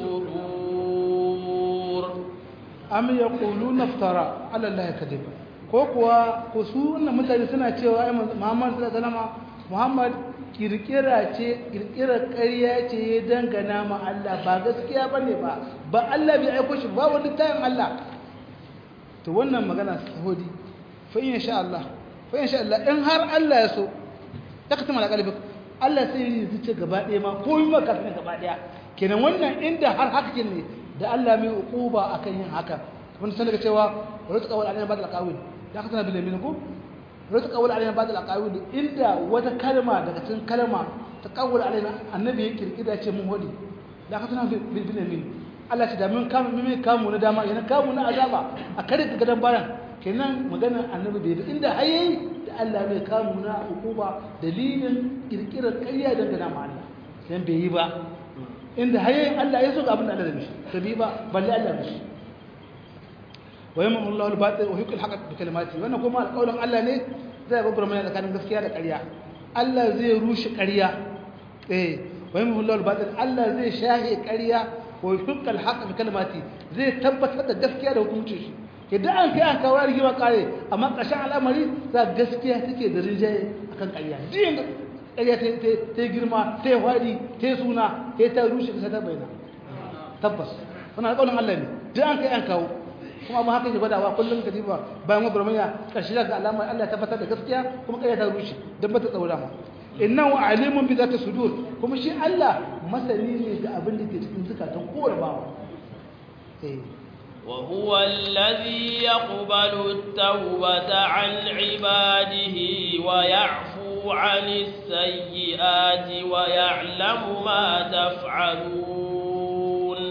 الصدور am yaquluna iftara ala allahi kadiba ko kuwa ko su wannan mutane suna cewa ai Muhammad sallallahu alaihi wasallam Muhammad kirkira ce kirkira ƙarya ce ya dangana ma Allah ba gaskiya bane ba ba Allah bai aiko shi ba wani tayin Allah to wannan magana sahodi fa in sha Allah fa in sha Allah in har Allah ya so ya ka tama kalbi Allah sai ya zuce gaba ɗaya ma ko yi maka gaba ɗaya kenan wannan inda har haka ne da Allah mai uquba akan yin haka wani sanar cewa wani tsawal alayna ba'd al-aqawil da ka tana bil yamin ko wani tsawal alayna ba'd al-aqawil inda wata kalma daga cikin kalma ta qawul alayna annabi ya kirkida ce mun hodi da ka tana bil yamin Allah ce da mun kamu mun kamu na dama yana kamu na azaba a kare ka gadan baran kenan maganar annabi bai inda hayayi da Allah mai kamu na uquba dalilin kirkirar ƙarya dangana ma Allah dan bai yi ba inda hayayin Allah ya so ga abin da Allah da mishi tabi ba balle Allah mishi wa yamma Allahu al-batil wa yuqil haqq bi kalimati wannan kuma alƙawarin Allah ne zai ga gurmana tsakanin gaskiya da ƙarya Allah zai rushe ƙarya eh wa yamma Allahu al-batil Allah zai shahe ƙarya wa yuqil haqq bi kalimati zai tabbatar da gaskiya da hukuncin shi idan an kai an kawo rigima kare amma ƙarshen al'amari za gaskiya take da rinjaye akan ƙarya din ƙarya ta girma ta hwadi ta suna ta ta rushe ta ta bayyana tabbas wannan alƙawarin Allah ne duk an kai an kawo kuma ba haka ke gwadawa kullum ka diba bayan wa burmanya ƙarshe daga alamar Allah ya tabbatar da gaskiya kuma ƙarya ta rushe don bata tsaura ma innahu alimun bi zati sudur kuma shi Allah masani ne ga abin da ke cikin zukatan kowane bawa eh وهو الذي يقبل التوبة عن عباده ويعفو عن السيئات ويعلم ما تفعلون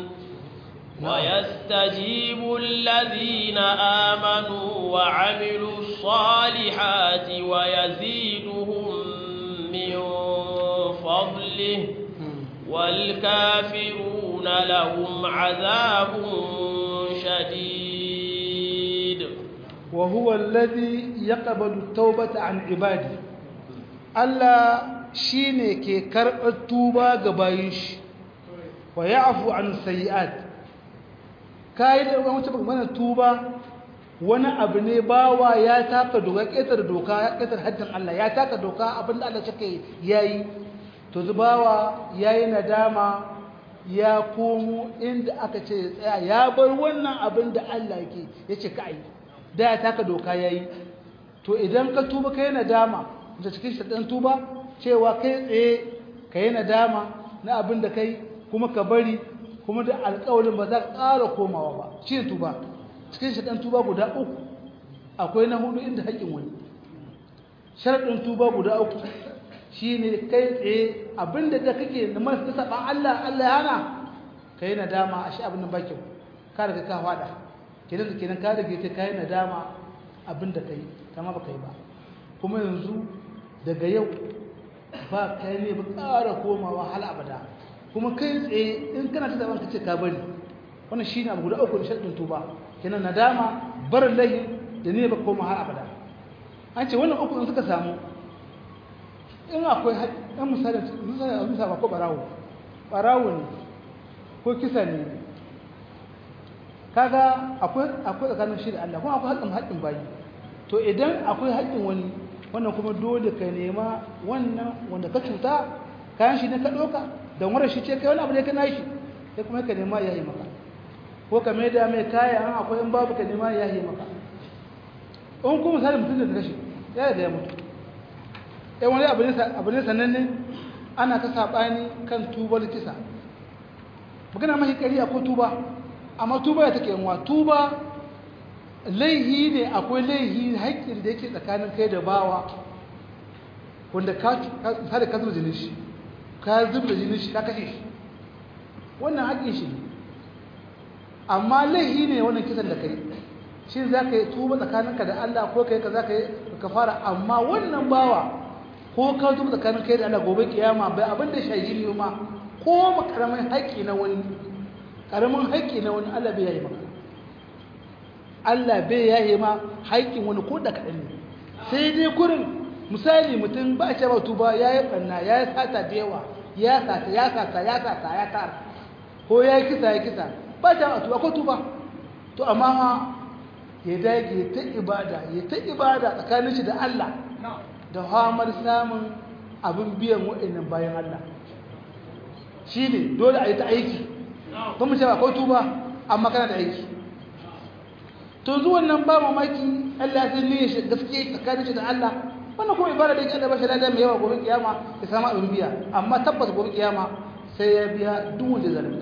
ويستجيب الذين آمنوا وعملوا الصالحات ويزيدهم من فضله والكافرون لهم عذاب شديد وهو الذي يقبل التوبة عن عباده Allah shi ne ke karɓar tuba ga bayan shi wa ya afu an sayi'at ka yi da wata mana tuba wani abu ne bawa ya taka doka ƙetar doka ya ƙetar haddin Allah ya taka doka abinda Allah cike ya yi to zubawa ya yi nadama ya komo inda aka ce tsaya ya bar wannan abin da Allah ke ya ce ka yi da ya taka doka ya yi to idan ka tuba ka yi nadama da cikin shaɗan tuba cewa kai tsaye ka yi nadama na abin da kai kuma ka bari kuma da alƙawarin ba za ka ƙara komawa ba shi ne tuba cikin shaɗan tuba guda uku akwai na hudu inda haƙƙin wani sharaɗin tuba guda uku shi ne kai tsaye abin da da kake da masu saɓa Allah Allah ya hana ka yi nadama a shi abin da ba kyau ka daga ka faɗa kenan da kenan ka daga ta ka yi nadama abin da ka yi kama ba ka yi ba kuma yanzu daga yau ba kai ne ba ƙara komawa hal abada kuma kai tsaye in kana ta zaɓen ka ce ka bari wannan shi ne abu guda uku da shaɗin tuba kenan nadama barin lahi da ne ba koma har abada an ce wannan uku in suka samu in akwai ɗan misali misali a misali ko ɓarawo ɓarawo ne ko kisa ne kaga akwai akwai tsakanin shi da Allah kuma akwai haƙƙin haƙƙin bayi to idan akwai haƙƙin wani wannan kuma dole ka nema wannan wanda ka cuta kayan shi ne ka ɗauka don wani shi ce kai wani abu ne ka nashi sai kuma ka nema ya yi maka ko ka mai da mai kaya an akwai in babu ka nema ya yi maka in kuma misali mutum da ta kashe ya da ya mutu ɗan wani abu ne sananne ana ta saɓani kan tubar kisa magana mahi ƙari ko tuba amma tuba ya take yanwa tuba laihi ne akwai laihi haƙƙin da yake tsakanin kai da bawa wanda ka da ka zuba jinin shi ka zuba jinin shi ka kashe shi wannan haƙƙin shi ne amma laihi ne wannan kisan da kai shi za ka yi tuba tsakaninka da Allah ko kai ka za ka yi ka fara amma wannan bawa ko ka tuba tsakanin kai da Allah gobe kiyama bai abin da shayi ne ma ko karamin haƙƙi na wani karamin haƙƙi na wani Allah bai yayi maka Allah bai yayi ma haƙƙin wani ko da kaɗan ne sai dai kurin misali mutum ba shi ba tuba ya yi ɓanna ya yi sata da yawa ya sata ya sata ya sata ya tara ko ya yi kisa ya kisa ba shi ba tuba ko tuba to amma ma ya dage ta ibada ya ta ibada tsakanin shi da Allah da hamar samun abin biyan waɗannan bayan Allah shi ne dole a yi ta aiki ba mu ce ba ko tuba amma kana da aiki to zuwan nan ba mamaki Allah sai ne shi gaske tsakanin shi da Allah wannan kuma ibada da yake Allah ba shi ladan mai yawa gobe kiyama ya samu abin biya amma tabbas gobe kiyama sai ya biya duk wanda zalunta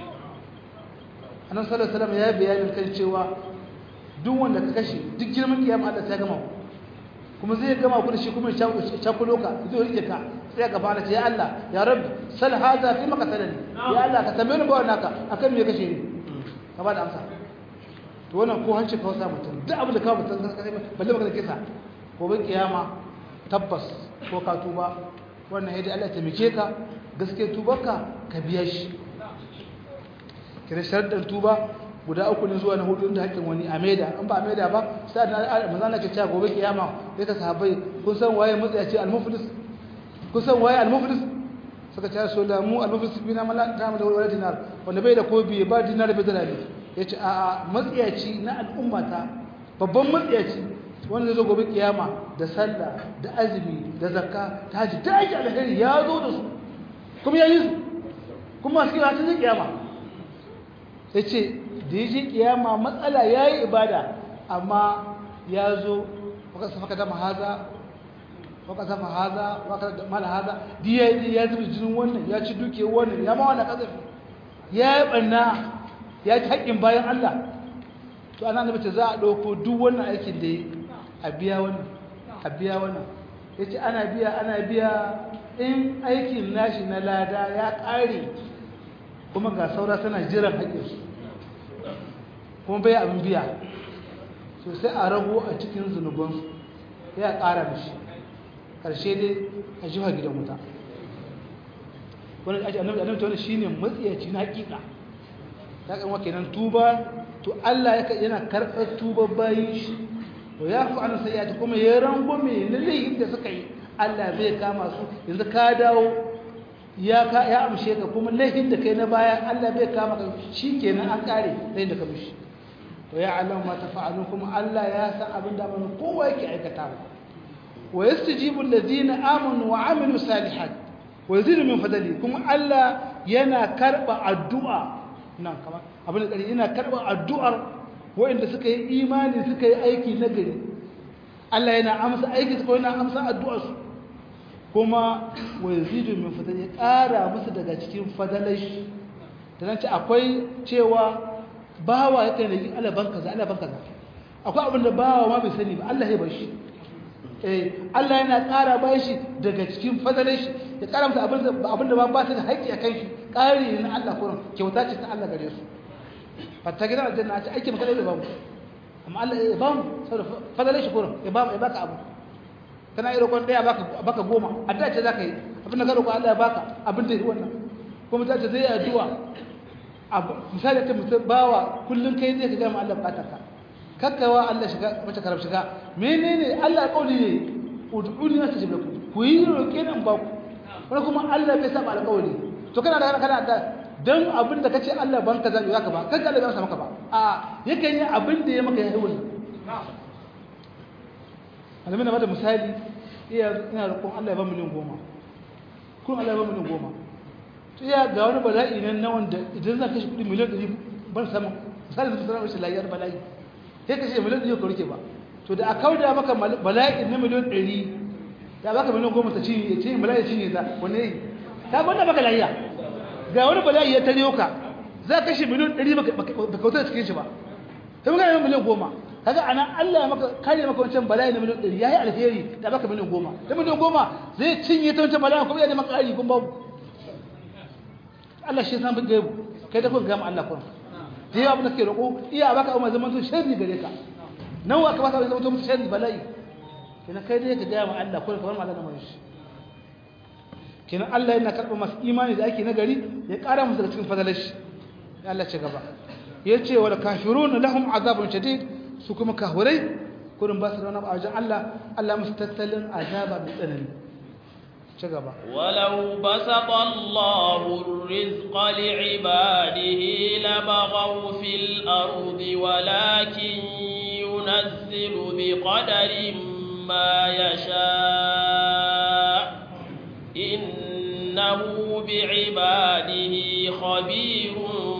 annabi sallallahu alaihi wasallam ya bayanin kan cewa duk wanda ka kashe duk girman kiyama Allah sai ya gama kuma zai gama ku da shi kuma ya cakulo ka zai rike ka sai ka fara ce ya Allah ya rabbi sal hada fi maqtalani ya Allah ka tambaye ni ba wannan ka akan me kashe ni ka ba da amsa to wannan ko hanci ka wasa mutum duk abin da ka mutum balle maka da kisa gobe kiyama tabbas ko ka tuba wannan yadda Allah ya taimake ka gaske tubarka ka biya shi kira sharɗin tuba guda uku ne zuwa na hudu da haƙƙin wani a maida in ba a maida ba sai da manzo Allah ke cewa gobe kiyama sai ka sahabbai kun san waye mutsayaci al-muflis kun san waye al-muflis suka ce so da mu al-muflis bina mala ta mu da wala dinar wanda bai da kobi ba dinar bai da rabi yace a a matsayaci na al'ummata babban matsayaci wanda zai zo gobe kiyama da sallah da azumi da zakka ta haji da aiki alheri ya zo da su kuma ya yi su kuma su yi hatin kiyama yace da ya je kiyama matsala ya yi ibada amma ya zo waka dama haza waka zama haza waka mala haza diya yi ya zubi jinin wannan ya ci duke wannan ya ma wannan kazafi ya yi ɓanna ya ci haƙƙin bayan Allah to ana nabi ce za a ɗauko duk wannan aikin da ya a biya wannan a biya wannan ya ce ana biya ana biya in aikin nashi na lada ya ƙare kuma ga saura tana jiran haƙƙinsu kuma bai abin biya so sai a rago a cikin zunubansu ya ƙara mishi ƙarshe dai a jiha gidan wuta wani ake annabi annabi ta wani shine matsiyaci na hakika ta kan wake nan tuba to Allah yana karɓar tuba bayin shi to ya fi an sai ya ta kuma ya rango mai laifin da suka yi Allah zai kama su yanzu ka dawo ya ka ya amshe ka kuma laifin da kai na baya Allah bai kama ka shikenan an kare laifin da ka mishi to ya alam ma tafa'alu kuma Allah ya san abin da mun kowa yake aikata wa yastajibu alladhina amanu wa amilu salihat wa yazidu min fadli kuma Allah yana karba addu'a nan kama abin da yana karba addu'ar waɗanda suka yi imani suka yi aiki na gari Allah yana amsa aiki su yana amsa addu'ar su kuma wa yazidu min fadli ya ƙara musu daga cikin fadalashi da nan ce akwai cewa bawa yakan yi alaban kaza alaban kaza akwai abin da bawa ma bai sani ba Allah ya bar shi eh Allah yana ƙara ba shi daga cikin fadalar shi ya ƙara masa abin da abin da ba ba ta da haƙƙi a kan shi ƙari na Allah kurin kyauta ce ta Allah gare su fatta gidan aljanna a ce aiki maka da ba mu amma Allah ya ba mu saboda fadalar shi kurin ya ba mu ya baka abu kana yi roƙon ɗaya baka baka goma addu'a ce zaka yi abin da ka roƙo Allah ya baka abin da ya wannan kuma ta ce zai yi addu'a misali ta mutum bawa kullum kai zai ka gama Allah bukatar ka kakkawa Allah shiga mace karab shiga menene Allah kauli ne ud'uni astajib lakum ku yi roƙe nan ba ku wani kuma Allah bai saba alƙawari to kana da kana da dan abin da kace Allah ban ka zabi zaka ba kanka Allah bai maka ba a yakan yi abin da ya maka yayi wannan alamin da misali iya ina roƙon Allah ya ba miliyan goma kun Allah ya ba miliyan goma to ya ga wani bala'i nan na wanda idan za ka shi kudi miliyan ɗari ban samu misali da sanar rashin layar bala'i sai ka ce miliyan ɗari ka rike ba to da a kauda maka bala'i na miliyan ɗari ya baka miliyan goma ta cinye ya cinye bala'i cinye ta wani yi ta banda baka layiya ga wani bala'i ya tare ka za ka shi miliyan ɗari baka kauta da cikin shi ba ta magana miliyan goma kaga ana Allah ya maka kare maka wancan bala'i na miliyan ɗari yayi alheri da baka miliyan goma da miliyan goma zai cinye ta wancan bala'i kuma ya da maka ƙari kun babu Allah shi san gaibu kai da kun gama Allah kun da yawa abin da ke roƙo iya baka umar zaman to sharri gare ka nan wa ka ba ka zaman to mutu sharri bala'i kina kai dai ka gaya ma Allah kun kamar Allah da mai shi kina Allah yana karɓar masu imani da ake nagari ya ƙara musu daga cikin fadalar shi ya Allah ce gaba yace wal kafirun lahum azabun shadid su kuma kahurai kurin ba su da wani abu a wajen Allah Allah musu tattalin azaba mai tsanani ci gaba ولو بسط الله الرزق لعباده لبغوا في الأرض ولكن ينزل بقدر ما يشاء إنه بعباده خبير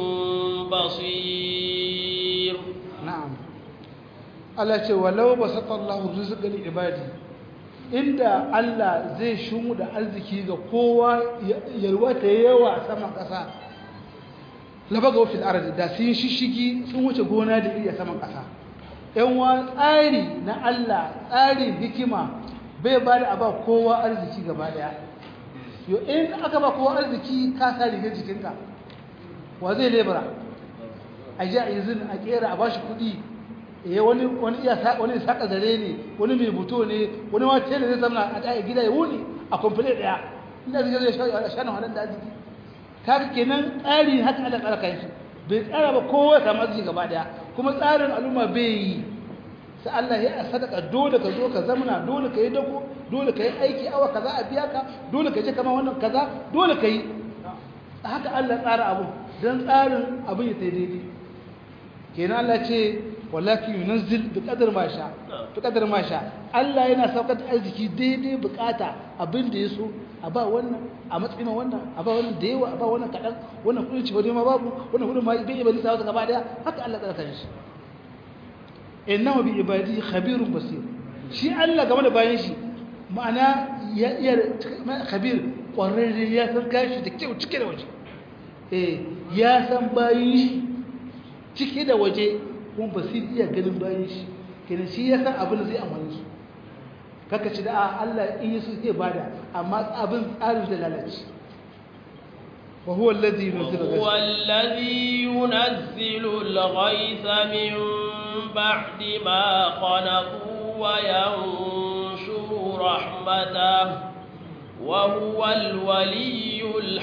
بصير na'am Allah ce walau basata Allahu rizqa li ibadi inda Allah zai shumu da arziki ga kowa yalwa ta yawa saman kasa labaga fil ardi da sun shishigi sun wuce gona da iya saman kasa yan wa tsari na Allah tsarin hikima bai ba da aba kowa arziki gaba daya yo in aka ba kowa arziki ka sa rigar jikinka wa zai lebura a ji a izin a kera a bashi kuɗi eh wani wani iya sa wani saka zare ne wani mai buto ne wani ma tele zai zama a ɗaya gida ya wuni a kwamfule ɗaya ina zai zai sha sha nan da arziki kaga kenan tsari haka Allah tsara kai shi bai tsara ba kowa ta mazi gaba daya kuma tsarin al'umma bai yi sai Allah ya sadaka dole ka zo ka zamana dole ka yi dako dole ka yi aiki awa kaza a biya ka dole ka je kama wannan kaza dole ka yi haka Allah tsara abu dan tsarin abin ya daidai kenan Allah ce wallahi yunzil bi qadar ma sha bi qadar ma sha Allah yana saukar da arziki daidai bukata abin da yaso a ba wannan a matsayin wannan a ba wannan da yawa a ba wannan kadan wannan kudin ci ma babu wannan kudin ma bai iya balisa wata gaba daya haka Allah tsara kan shi innahu bi ibadi khabirun basir shi Allah game da bayan shi ma'ana ya iya khabir kwararre ya san gashi da kyau cike da waje eh ya san bayin shi cike da waje kuma basir iya ganin bayan shi kenan shi ya san abin da zai amfani su kaka ci da Allah in yi su zai bada amma abin tsarin da lalace وهو الذي ينزل الغيث هو الذي ينزل الغيث من بعد ما قنطوا وينشر رحمته وهو الولي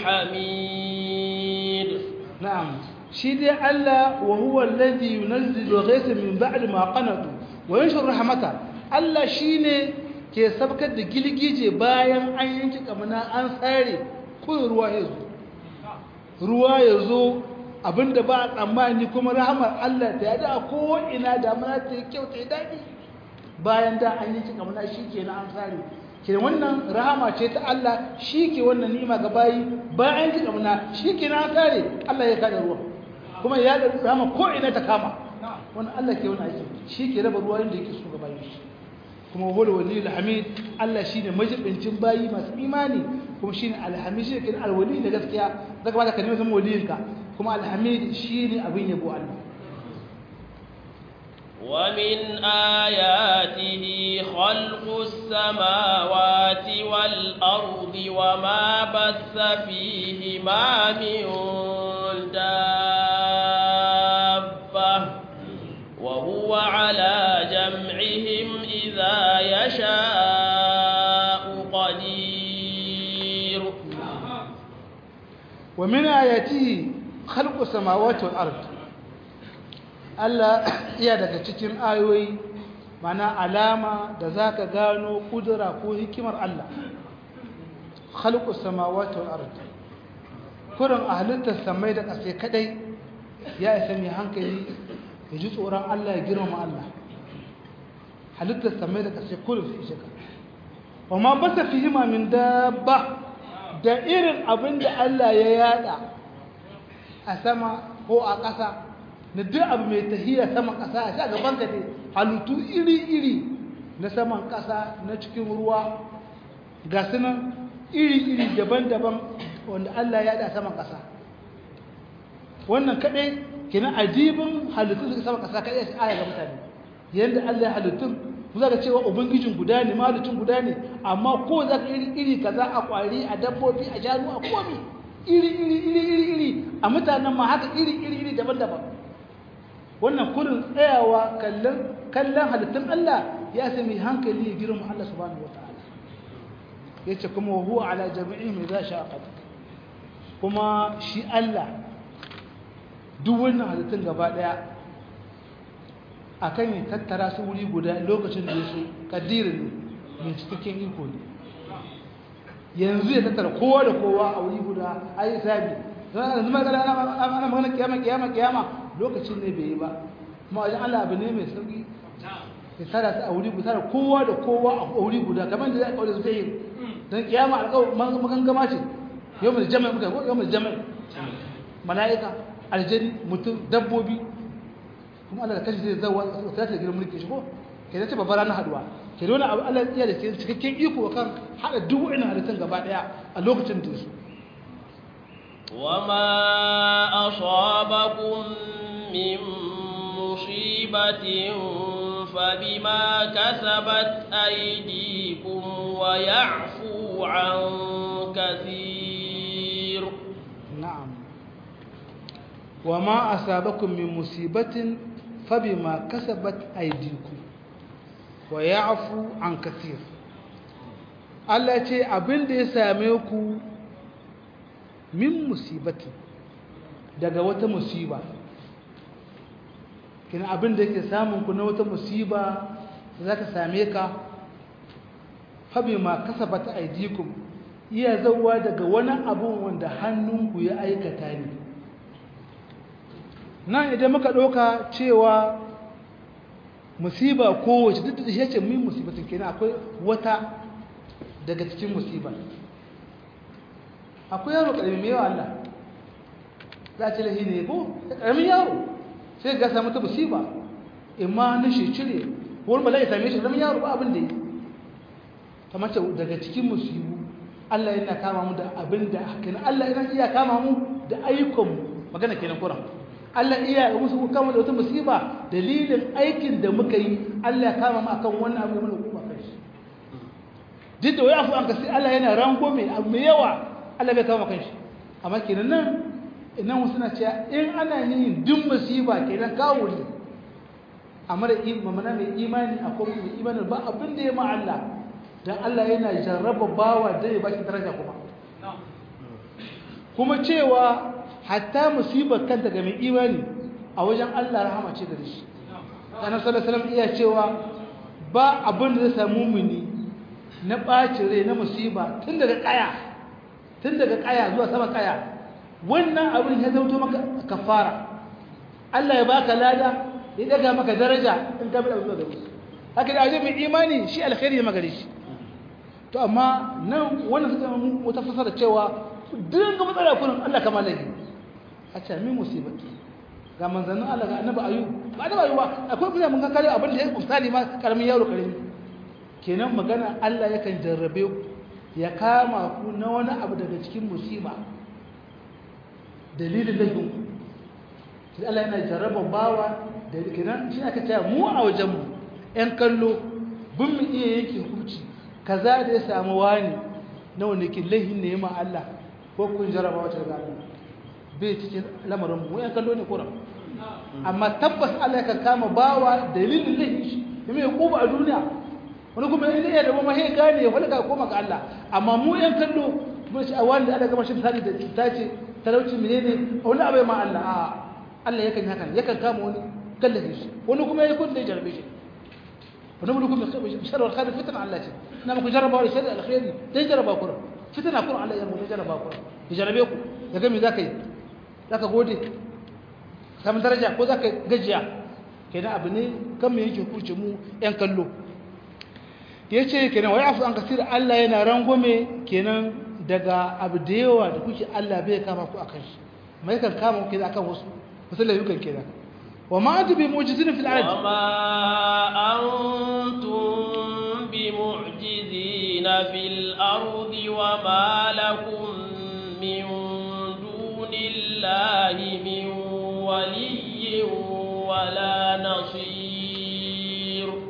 الحميد نعم شيدي الله وهو الذي ينزل الغيث من بعد ما قنطوا وينشر رحمته Allah shine ke sabkar da gilgije bayan an yanki kamana an tsare kun ruwa ya zo ruwa ya zo abinda ba a tsammani kuma rahamar Allah ta yada a ko'ina damuna ta yi kyau ta yi daɗi bayan da an yanki kamana shi ke na an tsare ke wannan rahama ce ta Allah shi ke wannan nima ga bayi bayan yanki kamana shi ke na an tsare Allah ya kada ruwa kuma ya da rahama ko'ina ta kama wannan Allah ke wani aiki shi ke raba ruwa inda yake so ga bayi shi kuma wani wali alhamid Allah shi ne majibincin bayi masu imani kuma shi ne alhamid shi ne alwali da gaskiya zaka ba da ka nemi zama waliyinka kuma alhamid shi ne abin yabo Allah ومن آياته خلق السماوات والأرض وما بث فيهما من دابة وهو على جمعهم إذا يشاء قدير ومن آياته خلق السماوات والأرض Allah iya daga cikin ayoyi mana alama da zaka gano kudura ko hikimar Allah khalqus samawati wal ard kurin halittar samai da ƙasa kadai ya isa mai hankali ya ji tsoron Allah ya girmama Allah halittar samai da ƙasa kurin su ishe ka wa ma basa fihima min dabba da irin abin da Allah ya yada a sama ko a ƙasa na duk abu mai tahiya saman ƙasa a sha gaban ka ne halittu iri-iri na saman ƙasa na cikin ruwa ga sunan iri-iri daban-daban wanda Allah ya da saman ƙasa wannan kaɗai kina ajibin halittu suka saman ƙasa kaɗai shi aya ga mutane yanda Allah ya halittun za ka cewa ubangijin guda ne mahalicin guda ne amma ko za ka iri iri kaza a kwari a dabbobi a shanu a komi iri iri iri iri iri a mutanen ma haka iri iri iri daban-daban wannan kurin tsayawa kallon kallon halittun Allah ya sami hankali ya girma Allah subhanahu wataala yace kuma huwa ala jami'ihim idza sha'a qadir kuma shi Allah duk wannan halittun gaba daya akan ya tattara su wuri guda lokacin da su kadirin mai cikakken iko ne yanzu ya tattara kowa da kowa a wuri guda a yi sabi yanzu magana ana magana kiyama kiyama kiyama lokacin ne bai yi ba kuma wajen Allah abu ne mai sauki ya tara su a wuri guda kowa da kowa a wuri guda kamar da zai kawo da su ta yi don kiyama alƙawar magangama ce yau mai jama'i muka yau mai jama'i mala'ika aljani mutum dabbobi kuma Allah da kashi zai zawa ta ta gidan mulki shi ko ke da ce babbar ranar haduwa ke da wani abu Allah ya da cikakken iko kan hada duk wa'annan halittun gaba daya a lokacin da su وما أصابكم من مصيبة فبما كسبت أيديكم ويعفو عن كثير نعم وما أصابكم من مصيبة فبما كسبت أيديكم ويعفو عن كثير Allah ce abin da ya same ku min musibati daga wata musiba kina abin da yake samun ku na wata musiba za ka same ka fabi ma kasabata aidikum iya zauwa daga wani abun wanda hannunku ya aikata ne nan idan muka ɗauka cewa musiba kowace duk da shi ce min musibatin kenan akwai wata daga cikin musiba akwai yaro ƙarami mai yawa Allah za a ce lahi ne ko ƙaramin yaro sai ga samu ta musiba imma na shi cire wani bala ya same shi ƙaramin yaro ba abin da yi kamar ce daga cikin musibu Allah yana kama mu da abin da kenan Allah yana iya kama mu da ayyukanmu magana kenan kuran Allah iya musu kama da wata musiba dalilin aikin da muka yi Allah ya kama mu akan wannan abu da mana hukuma kai shi duk da wai afu an kasi Allah yana rango mai abu mai yawa Allah bai kama kanshi amma kenan nan nan wasu na cewa in ana yin duk musiba kenan kawo ne amma da mamana mai imani akwai mai imani ba abin da ya ma Allah dan Allah yana jarraba bawa da ya bashi daraja kuma kuma cewa hatta musibar kanta ga mai imani a wajen Allah rahama ce gare shi annabi sallallahu alaihi wasallam iya cewa ba abin da zai samu muni na ɓacin rai na musiba tun daga ƙaya tun daga ƙaya zuwa sama ƙaya wannan abin ya zauto maka kafara Allah ya baka lada ya daga maka daraja in ka bi zuwa da musu haka da ajin mai imani shi alkhairi ya magare shi to amma nan wannan suka mu wata fasara cewa dinga matsala kullum Allah kama lagi a ce min musibati ga manzannin Allah ga annabi ayu ba da ayu ba akwai kuma mun ga kare abin da ya misali ma karamin yaro karami kenan magana Allah yakan jarrabe ku ya kama ku na wani abu daga cikin musiba dalilin laifin ku sai Allah yana jarraba bawa da kenan shi aka ce mu a wajen mu ƴan kallo bin mu iya yake hukunci kaza da ya samu wani na wani ke laifin ne ma Allah ko kun jarraba wata ga Allah bai cikin lamarin mu ƴan kallo ne kuran amma tabbas Allah yakan kama bawa dalilin laifin shi kuma ya kuba a duniya wani kuma in iya da mamaye gane ya falka koma ga Allah amma mu yan kallo mun ci a wanda Allah gama shi misali da ta ce talauci menene wani abai ma Allah a Allah yakan haka yakan kama wani kallafe shi wani kuma ya kun da jarbe shi wani mun kuma shar wal khair fitna Allah ce na muku jarraba wa shar al khair dai jarraba ku fitna ku Allah ya mu jarraba ku ya jarrabe ku ya ga me zaka yi zaka gode samun daraja ko zaka gajiya kenan abu ne kan me yake kurce mu yan kallo ya ce kenan wai afu an kasir Allah yana rangwame kenan daga abu da yawa da kuke Allah bai kama ku akan shi mai kan kama ku akan wasu wasu layukan kenan wa ma antum bi mu'jizin fil ard wa ma antum bi mu'jizin fil ard wa ma lakum min dunillahi min waliyyin wala nasir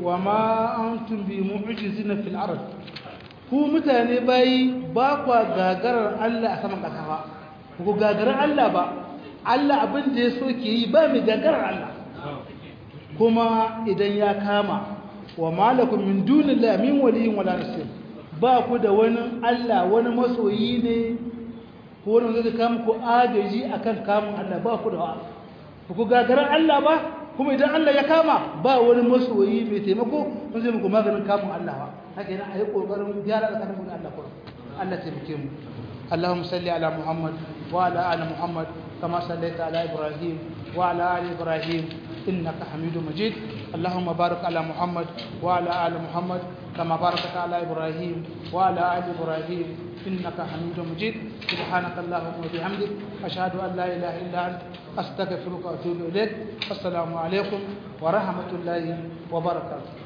wa ma antum bi mu'jizina fil ard ku mutane bayi ba kwa gagarar Allah a saman kasa ba ku gagarar Allah ba Allah abin da ya so ke yi ba mai gagarar Allah kuma idan ya kama wa malakum min dunillahi min waliyyin wala nasir ba ku da wani Allah wani masoyi ne ko wani zai kama ku agaji akan kamun Allah ba ku da wa ku gagarar Allah ba kuma idan Allah ya kama ba wani masoyi mai taimako mun zai muku maganin kamun Allah ba haka yana ayi kokarin gyara tsakanin mu da Allah kuma Allah taimake mu اللهم صل على محمد وعلى ال محمد كما صليت على ابراهيم وعلى ال ابراهيم انك حميد مجيد اللهم بارك على محمد وعلى ال محمد كما باركت على ابراهيم وعلى ال ابراهيم انك حميد مجيد سبحانك اللهم وبحمدك اشهد ان لا اله الا انت استغفرك واتوب اليك السلام عليكم ورحمه الله وبركاته